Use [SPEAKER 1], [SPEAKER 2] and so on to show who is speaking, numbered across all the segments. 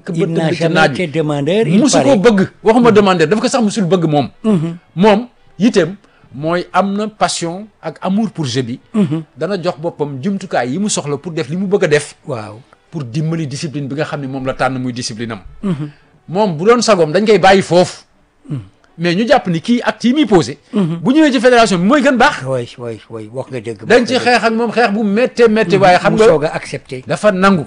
[SPEAKER 1] ba
[SPEAKER 2] il n'a
[SPEAKER 1] tëdd ci
[SPEAKER 2] jamais
[SPEAKER 1] naaj
[SPEAKER 2] été
[SPEAKER 1] bi
[SPEAKER 2] demandeur il
[SPEAKER 1] musu ko
[SPEAKER 2] paraît.
[SPEAKER 1] bëgg waxuma demandeur dafa ko sax musul bëgg moom moom yiteem mooy am na passion ak amour pour jeu bi dana jox boppam jumtukaay yi mu soxla pour def li mu bëgg a def
[SPEAKER 2] waaw
[SPEAKER 1] pour dimbali discipline bi nga xam ne moom la tànn muy discipline am moom bu doon sagoom dañ koy bàyyi foofu mais ñu jàpp ni kii acte yi muy posé bu ñëwee ci fédération bi mooy gën baax
[SPEAKER 2] way way way wax nga dëgg
[SPEAKER 1] dañ ci xeex ak moom xeex bu méttee méttee waaye xam
[SPEAKER 2] mu
[SPEAKER 1] nga
[SPEAKER 2] soog a accepté
[SPEAKER 1] dafa nangu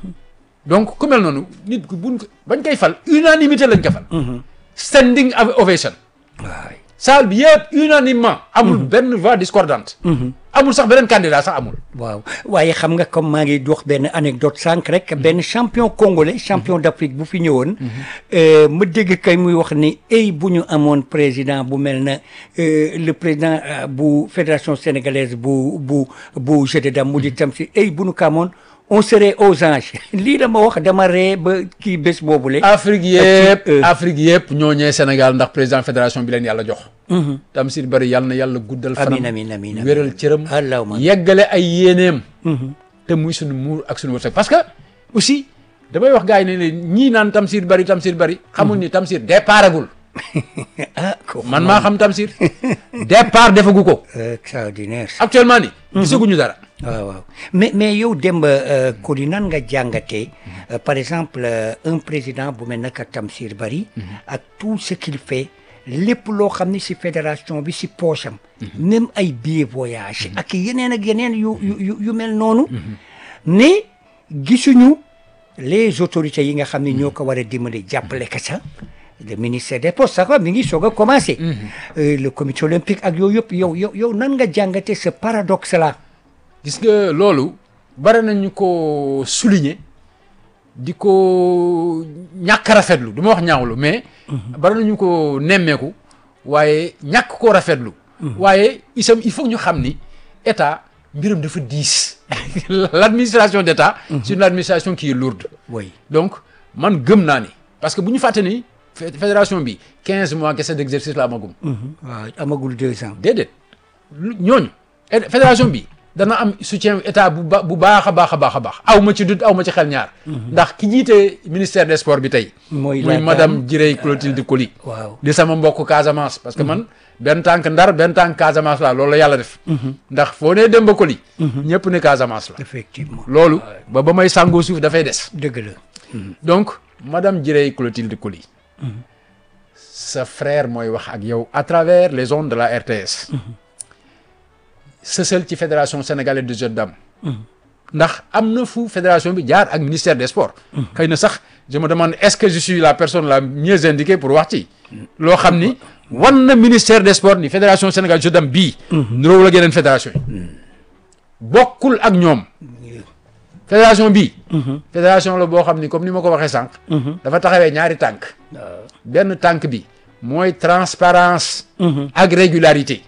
[SPEAKER 1] donc ku mel noonu nit ku buñ ko bañ koy fal unanimité lañ ko fal standing ovation
[SPEAKER 2] waay
[SPEAKER 1] salle bi yëpp unanimement amul benn voix discordante amul sax beneen candidat sax amul
[SPEAKER 2] waaw waaye xam nga comme maa ngi dox benn anecdote sànq rek benn champion congolais champion d'Afrique bu fi ñëwoon euh, ma dégg kay muy wax ni ay bu ñu amoon président bu mel na euh, le président euh, bu fédération sénégalaise bu bu bu jeu de dames mu di tam si ay bu ñu ko amoon on serait aux anges lii dama wax dama ree ba kii bés boobule
[SPEAKER 1] Afrique
[SPEAKER 2] ci,
[SPEAKER 1] yëpp
[SPEAKER 2] euh,
[SPEAKER 1] Afrique yëpp ñoo ñëwee Sénégal ndax président fédération bi leen yàlla jox Tamsir Bari yàlla na yàlla guddal fanam
[SPEAKER 2] Amiin, amiin, amiin, amiin.
[SPEAKER 1] wéral cëram
[SPEAKER 2] Allahumma.
[SPEAKER 1] yeggale ay yéeneem te muy suñu muur ak suñu wërsëg parce que aussi damay wax gars yi ne leen ñii naan Tamsir Bari Tamsir Bari xamul ni Tamsir départagul
[SPEAKER 2] ah ko
[SPEAKER 1] man maa xam Tamsir départ defagu ko
[SPEAKER 2] extraordinaire
[SPEAKER 1] actuellement ni gisaguñu dara
[SPEAKER 2] waaw waaw mais mais yow Demba euh, Koli nan nga jàngatee euh, par exemple euh, un président bu mel naka Tamsir Bari ak tout ce qu'il fait lépp loo xam ni si fédération bi si poche am même ay billets voyage ak yeneen ak yeneen yu yu yu- yu mel noonu ne gisuñu les autorités yi nga xam ne ñoo ko war a dimbali jàppale ka sa le ministère des postes sax mi ngi soog a commencé Euh, le comité olympique ak yooyu yëpp yow yow yow nan nga jàngatee ce paradoxe là
[SPEAKER 1] gis nga loolu bare nañu ko souligner di ko ñàkk rafetlu du ma wax ñaawlu mais bare nañu ko nemmeeku waaye ñàkk koo rafetlu waaye isam il faut ñu xam ni état mbiram dafa diis l'administration d'état c'est une administration qui est lourde
[SPEAKER 2] oui
[SPEAKER 1] donc man gëm naa ni parce que bu ñu fàtte ni fé- fédération bi quinze mois kese d'exercice la amagum
[SPEAKER 2] waaw amagul deux ans.
[SPEAKER 1] déedéet lu- ñooñu et fédération bi dana am soutien état bu ba bu baax a baax a baax a baax aw ma ci dut aw ma ci xel ñaar ndax ki jiite ministère des sports bi tey
[SPEAKER 2] Mooy
[SPEAKER 1] muy
[SPEAKER 2] la
[SPEAKER 1] madame
[SPEAKER 2] dame,
[SPEAKER 1] Jirey Clotilde Coly
[SPEAKER 2] waaw
[SPEAKER 1] di sama mbokk Casamance parce que man benn tànk ndar benn tànk Casamance la loolu la yàlla def ndax foo nee Demba Coly ñëpp ne Casamance la
[SPEAKER 2] effectivement
[SPEAKER 1] loolu ba ba may sàngoo suuf dafay des
[SPEAKER 2] dëgg la.
[SPEAKER 1] donc madame Jirey Clotilde Coly sa frère mooy wax ak yow à travers les ondes de la RTS sësal ci fédération sénégalaise de jeux de dames ndax am na fu fédération bi jaar ak ministère des sports xëy na sax je me demande est-ce que je suis la personne la mieux indiquée pour wax ci loo xam ni wan na ministère des sports ni fédération sénégalaise de jeux de dames bii nuróowul ak yeneen fédération yi bokkul ak ñoom fédération bii fédération la boo xam ni comme ni ma ko waxee sànq dafa taxawee ñaari tànk benn tànk bi mooy transparence ak régularité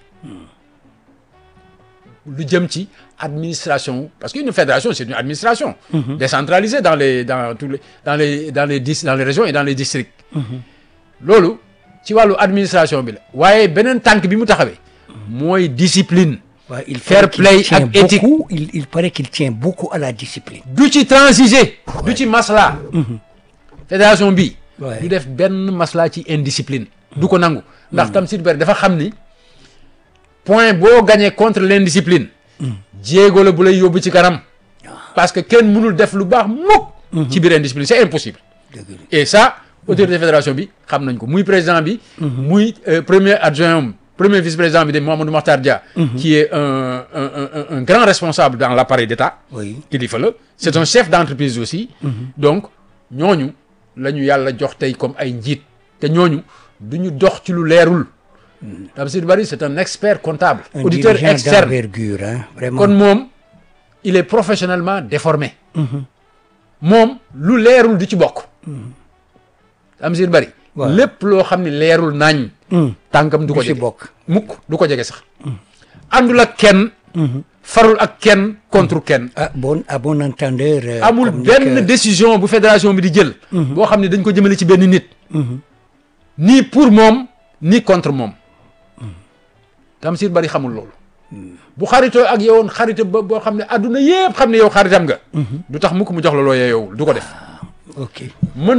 [SPEAKER 1] lu jëm ci administration parce qu'une fédération c'est une administration décentralisée dans les dans tous les dans les dans les dis dans les régions et dans les districts loolu ci wàllu administration bi la waaye beneen tànk bi mu taxawee mooy discipline
[SPEAKER 2] waaw il
[SPEAKER 1] Fair
[SPEAKER 2] paraît qu'il
[SPEAKER 1] play
[SPEAKER 2] tient
[SPEAKER 1] ak éthique.
[SPEAKER 2] beaucoup il il paraît qu'il tient beaucoup à la discipline.
[SPEAKER 1] du ci transiger du ci masla fédération bi
[SPEAKER 2] Ouais.
[SPEAKER 1] du def benn masla ci indiscipline du ko nangu ndax Tamsir Bari dafa xam ni point boo gagné contre l'indiscipline jéego la bu lay yóbbu ci kanam parce que kenn mënul def lu baax mukk ci biir indiscipline c'est impossible
[SPEAKER 2] dëgg la
[SPEAKER 1] et ça autorité fédération bi xam nañ ko muy président bi muy euh, premier adjoint am premier vice-président bi de Mamadou Makhtar Dia qui est un un un un grand responsable dans l'appareil d'État
[SPEAKER 2] oui
[SPEAKER 1] kilifa la c'est un chef d'entreprise aussi donc ñooñu la ñu yàlla jox tey comme ay njiit te ñooñu du ñu dox ci lu leerul Tamsir Bari c'est un expert comptable
[SPEAKER 2] un
[SPEAKER 1] auditeur
[SPEAKER 2] dirigeant
[SPEAKER 1] externe
[SPEAKER 2] d'envergure hein vraiment.
[SPEAKER 1] kon moom il est professionnellement déformé moom lu leerul du ci bokk Tamsir Bari
[SPEAKER 2] Waaw.
[SPEAKER 1] lépp loo xam ne leerul nañ tànkam du ko
[SPEAKER 2] du ci
[SPEAKER 1] jege
[SPEAKER 2] bokk.
[SPEAKER 1] mukk du ko jege sax àndul ak kenn farul ak kenn contre kenn
[SPEAKER 2] ah bon à bon entendeur. euh,
[SPEAKER 1] amul
[SPEAKER 2] comme ni
[SPEAKER 1] benn
[SPEAKER 2] que-
[SPEAKER 1] décision bu fédération bi di jël boo xam ne dañ ko jëmale ci benn nit ni pour moom ni contre moom Tamsir Bari xamul loolu bu xaritoo ak yowoon xarita ba boo xam ne adduna yëpp xam ne yow xaritam nga du tax mukk mu jox la loo yeyoowul du ko def
[SPEAKER 2] ok
[SPEAKER 1] mën